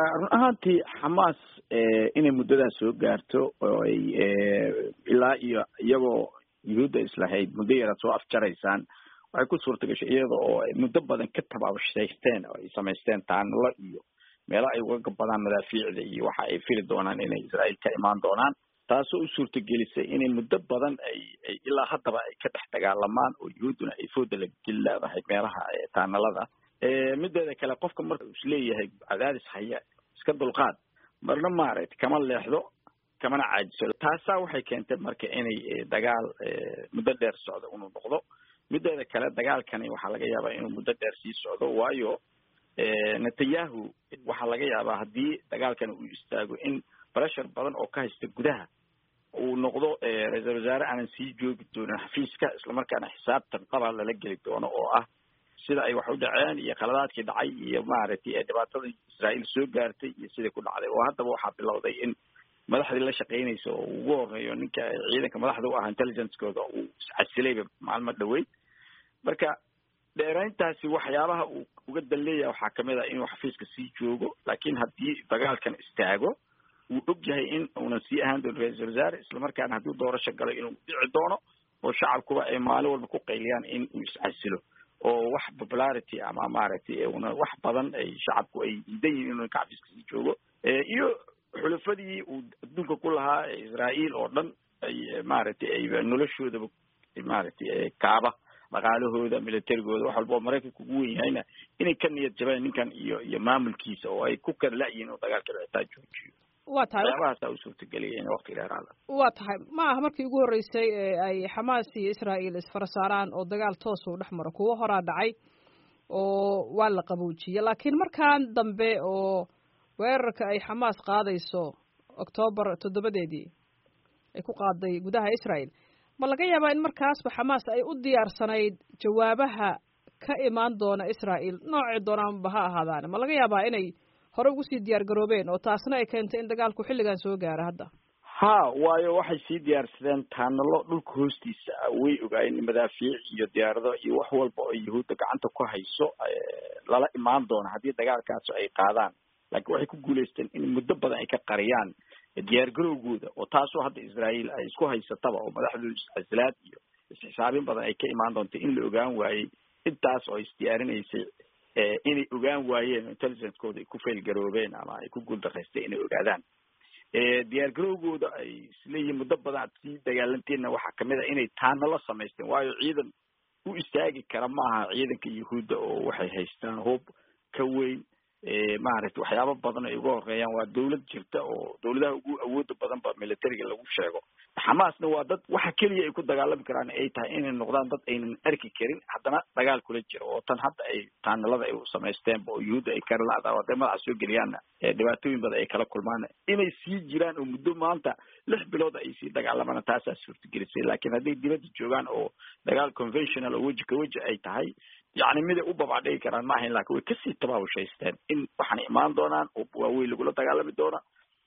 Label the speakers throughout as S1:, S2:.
S1: run ahaantii xamaas inay muddadaas soo gaarto oo ay ilaa iyo iyagoo yuhuudda islahayd muddo yaraad soo afjaraysaan waxay ku suurta gashay iyada oo ay muddo badan ka tabaabshaysteen oo ay samaysteen taanalo iyo meelo ay uga gabadaan madaafiicda iyo waxa ay fili doonaan inay israael ka imaan doonaan taasoo u suurtagelisay inay muddo badan ay ay ilaa haddaba ay ka dhex dagaalamaan oo yuhuudduna ay fooda la geli leedahay meelaha taanalada mideeda kale qofka marka uu isleeyahay cadaadis haya iska dulqaad marna maaragtay kama leexdo kamana caajiso taasaa waxay keentay marka inay dagaal muddo dheer socdo inuu noqdo mideeda kale dagaalkani waxaa laga yaabaa inuu muddo dheer sii socdo waayo netanyahu waxaa laga yaabaa haddii dagaalkani uu istaago in pressure badan oo ka haysta gudaha uu noqdo ra-iisal wasaare aanan sii joogi doonin xafiiska islamarkaana xisaabtan qaba lala geli doono oo ah sida ay wax u dhaceen iyo khaladaadkii dhacay iyo maaragtay dhibaatada israael soo gaartay iyo sidai ku dhacday oo haddaba waxaa bilowday in madaxdii la shaqeynaysa oo ugu horeeyo ninka ciidanka madaxda u ah intelligencekooda uu iscasilayba maalmo dhaweyd marka dheerayntaasi waxyaabaha uu uga dan leeyahay waxaa kamid ah inuu xafiiska sii joogo laakiin haddii dagaalkan istaago wuu og yahay in uunan sii ahaan doonin ra-iisal wasaare islamarkaana hadduu doorasho galo inuu dhici doono oo shacabkuba ay maalin walba ku qayliyaan in uu iscasilo oo wax popularity ama maaragtay una wax badan ay shacabku ay diidan yihin inuu ninka xafiiska sii joogo iyo xulafadii uu adduunka ku lahaa israael oo dhan ay maaragtay ay noloshoodaba maaragtay kaaba dhaqaalahooda militarigooda wax walba oo maraykanka ugu wen yahayna inay ka niyad jabeen ninkan iyo iyo maamulkiisa oo ay ku kala la-yihin inuu dagaalka xitaa joojiyo
S2: wa tahay
S1: waxyaabahaasa u suurtagelaya in waqti dheeraada
S2: wa tahay ma aha markii ugu horreysay ee ay xamaas iyo israael isfarasaaraan oo dagaal toos uu dhex maro kuwo horaa dhacay oo waa la qaboojiyey laakiin markan dambe oo weerarka ay xamaas qaadayso octoobar toddobadeedii ay ku qaaday gudaha israel ma laga yaabaa in markaasba xamaas ay u diyaarsanayd jawaabaha ka imaan doona israel noocii doonaanba ha ahaadaane ma laga yaabaa inay hore ugu sii diyaar garoobeen oo taasna ay keentay in dagaalku xilligan soo gaaro hadda
S1: ha waayo waxay sii diyaarsadeen taanalo dhulka hoostiisa ah way ogaayeen madaafiic iyo diyaarado iyo wax walba oo yuhuudda gacanta ku hayso lala imaan doono haddii dagaalkaasi ay qaadaan laakiin waxay ku guulaysteen in muddo badan ay ka qariyaan diyaar garowgooda oo taasoo hadda israael ay isku haysataba oo madaxdooda iscasilaad iyo isxisaabin badan ay ka imaan doonta in la ogaan waayey intaas oo isdiyaarinaysay inay ogaan waayeen oo intelligencekooda ay ku fail garoobeen ama ay ku guuldaraysteen inay ogaadaan diyaar garowgooda ay isleeyihiin muddo badan ad sii dagaalanteenna waxaa kamid a inay taanalo samaysteen waayo ciidan u istaagi kara maaha ciidanka yuhuudda oo waxay haystaan hoob ka weyn maaragtay waxyaaba badan ay uga horeeyaan waa dawlad jirta oo dawladaha ugu awooda badan ba militariga lagu sheego xamaasna waa dad waxa keliya ay ku dagaalami karaan ay tahay inay noqdaan dad aynan arki karin haddana dagaal kula jiro oo tan hadda ay taanalada ay samaysteenba oo yuhuudda ay karalaada hadday madaxa soo geliyaanna dhibaatooyin badan ay kala kulmaan inay sii jiraan oo muddo maanta lix bilood ay sii dagaalamaan taasaa suurtagelisay laakiin hadday dibadda joogaan oo dagaal conventional oo weji ka weji ay tahay yacni miday u babacdhigi karaan ma ahayn lakin way kasii tabaabushaysteen in waxaana imaan doonaan oo waaweyn lagula dagaalami doona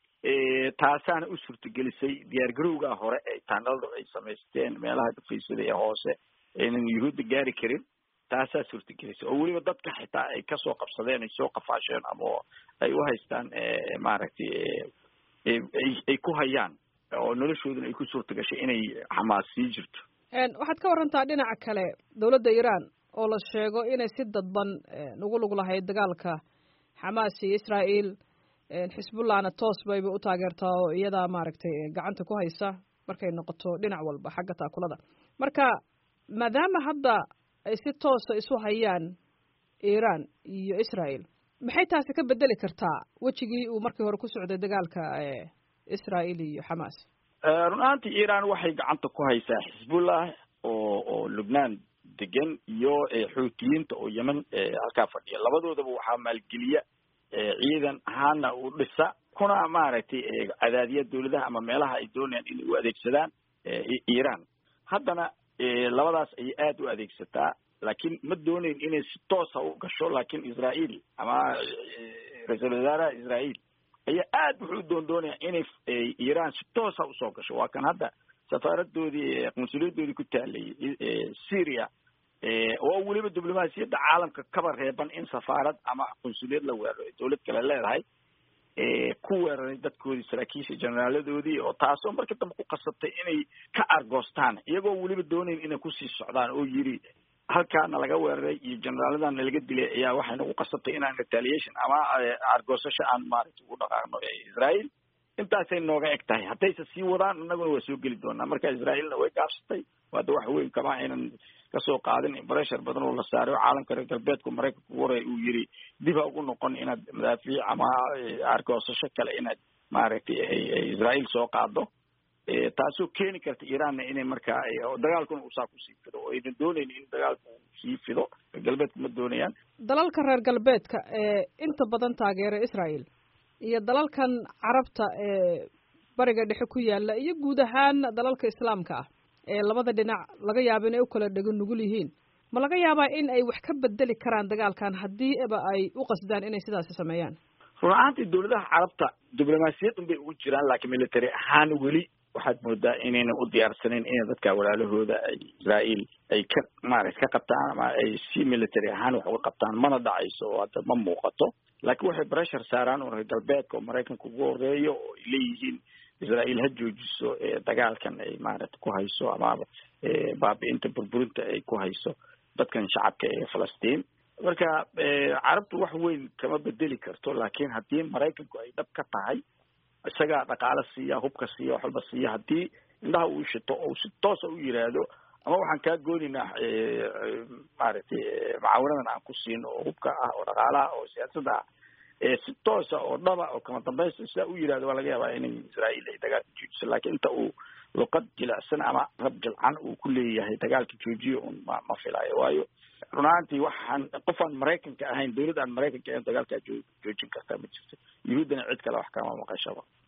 S1: taasaana u suurtagelisay diyaargarowgaa hore ee taanaladu ay samaysteen meelaha dhufaysada ee hoose aynan yuhuudda gaari karin taasaa suurtagelisay oo weliba dadka xitaa ay kasoo qabsadeen ay soo qafaasheen ama ay u haystaan maaragtay ay ku hayaan oo noloshooduna ay ku suurta gashay inay xamaas sii jirto
S2: waxaad ka warantaa dhinaca kale dawladda iiraan oo la sheego inay si dadban ugu lug lahayd dagaalka xamaas iyo israael xisbullahna toos bayba u taageertaa oo iyadaa maaragtay gacanta ku haysa markay noqoto dhinac walba xagga taakulada marka maadaama hadda ay si toosa isu hayaan iiraan iyo israel maxay taasi ka bedeli kartaa wejigii uu markii hore ku socday dagaalka israel iyo xamaas
S1: run ahaantii iiraan waxay gacanta ku haysaa xisbullah oo oo lubnaan degan iyo xuutiyiinta oo yemen halkaa fadhiya labadoodaba waxaa maalgeliya ciidan ahaana u dhisa kuna maaragtay cadaadiya dawladaha ama meelaha ay doonayaan inay u adeegsadaan iiraan haddana labadaas ayay aada u adeegsataa laakiin ma doonayn inay si toosa u gasho laakiin israael ama ra-iisul wasaaraha israael ayaa aad wuxuu u doon doonaya inay iiraan si toosa usoo gasho waa kan hadda safaaradoodii qunsuliyadoodii ku taalayay syria oo weliba diblomaasiyadda caalamka kaba reeban in safaarad ama qunsuliyad la weeraro dawlad kale leedahay ku weeraray dadkoodii saraakiisha jeneraaladoodii oo taasoo markii dambe ku qasabtay inay ka argoostaan iyagoo weliba doonayn inay kusii socdaan oo yidhi halkaana laga weeraray iyo generaaladana laga dilay ayaa waxay nagu qasabtay inaan retaliation ama argoosasho aan maaragtay ugu dhaqaaqno israel intaasay nooga eg tahay haddayse sii wadaan annaguna waa soo geli doonaa marka israaelna way gaabsatay hadda wax weyn kama aynan kasoo qaadin breshar badan oo la saaray oo caalamka reer galbeedku maraykanka ugu horay uu yiri dib ha ugu noqon inaad madaafiic ama argoosasho kale inaad maaragtay israel soo qaado taasoo keeni karta iranna inay markaa dagaalkuna uusaa kusii fido oo aynan doonayn in dagaalku sii fido reer galbeedku ma doonayaan
S2: dalalka reer galbeedka ee inta badan taageera israel iyo dalalkan carabta ee bariga dhexe ku yaala iyo guud ahaan dalalka islaamka ah ee labada dhinac laga yaabo inay u kala dhego nugul yihiin ma laga yaabaa in ay wax ka bedeli karaan dagaalkan haddii eba ay u qasdaan inay sidaasi sameeyaan
S1: run ahaantii dawladaha carabta diblomaasiyad un bay ugu jiraan laakiin military ahaan weli waxaad moodaa inayna u diyaarsaneyn inay dadka walaalahooda ay israel ay ka maarata ka qabtaan ama ay si military ahaan wax uga qabtaan mana dhacayso oo hadda ma muuqato laakiin waxay breshar saaraan oo reer galbeedka oo maraykanka ugu horeeyo oo ay leeyihiin israel ha joojiso dagaalkan ay maarata ku hayso ama baabi-inta burburinta ay ku hayso dadkan shacabka ee falastiin marka carabtu wax weyn kama bedeli karto laakiin haddii maraykanku ay dhab ka tahay isagaa dhaqaalo siiya hubka siiya wax walba siiya haddii indhaha uu shito oo si toosa u yiraahdo ama waxaan kaa goonaynaa maaragtay macaawinadan aan ku siino oo hubka ah oo dhaqaalaha oo siyaasadda ah si toosa oo dhaba oo kama dambaysta sidaa u yirahdo waa laga yaabaa inay israel ay dagaalka joojiso laakiin inta uu luqad jilicsan ama rab jilcan uu ku leeyahay dagaalka joojiyo un ma ma filaayo waayo run ahaantii waxaan qof aan maraykanka ahayn dawlad aan maraykanka ahayn dagaalkaa joo joojin kartaa ma jirto yuhuuddana cid kale wax kama maqashaba